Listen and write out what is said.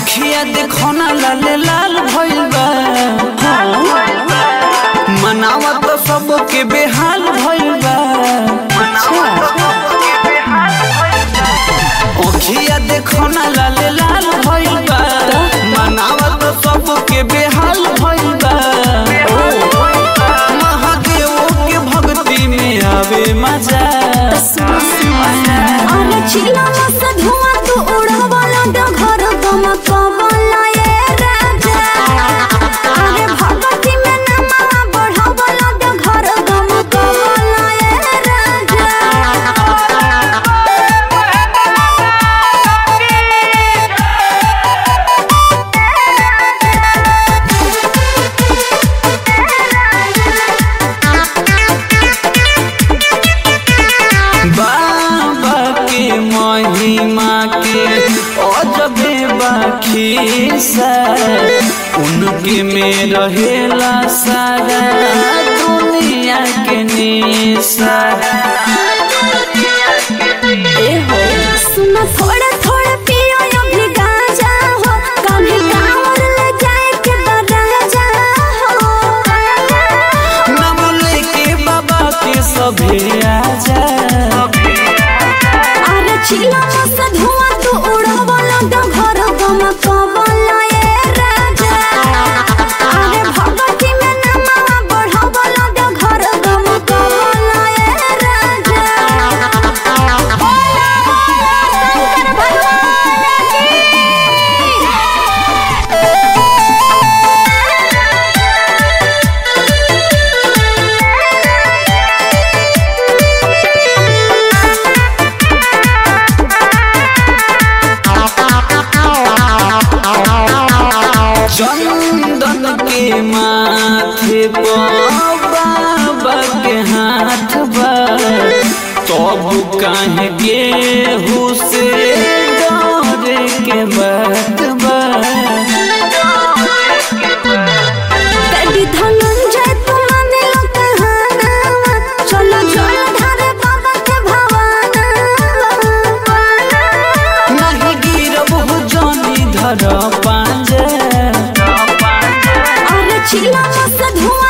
अखिया देखो ना लाल लाल भइल बा मनावा तो सबके बेहाल भइल बा अखिया देखो ना लाल लाल भइल बा मनावा तो सबके बेहाल भइल बा महादेव के भक्ति में आवे मजा अरे चिला मस्त धुआं तू उड़ावला डगर गम कवला ये राजा अरे भगती में नमः बढ़ावला डगर गम कवला ये राजा बाबा के महिमा के अजबे बाखीसा उनके में रहेला सारा दुनिया के निशा ए हो सुन थोड़ा थोड़ा पियो अभी गांजा हो कभी कांवर ले जाए के दराजा हो नाम लेके बाबा के सभे आजा अरे चिला मस्त धुआं तू उड़ावला डगर गम कवला ये राजा अरे भगती में नमः बढ़ावला डगर गम कवला ये राजा बोला बोला शंकर भगवान चंदन के माथे पर बाबा के हाथ बा तब काहे के हुसे डरे के बात बा कभी धनंजय तू माने लो कहाना चलो चलो धारे बाबा के भवाना नहीं गिरब हो जानी धर पांजे अरे चिल्ला मस्त धुआं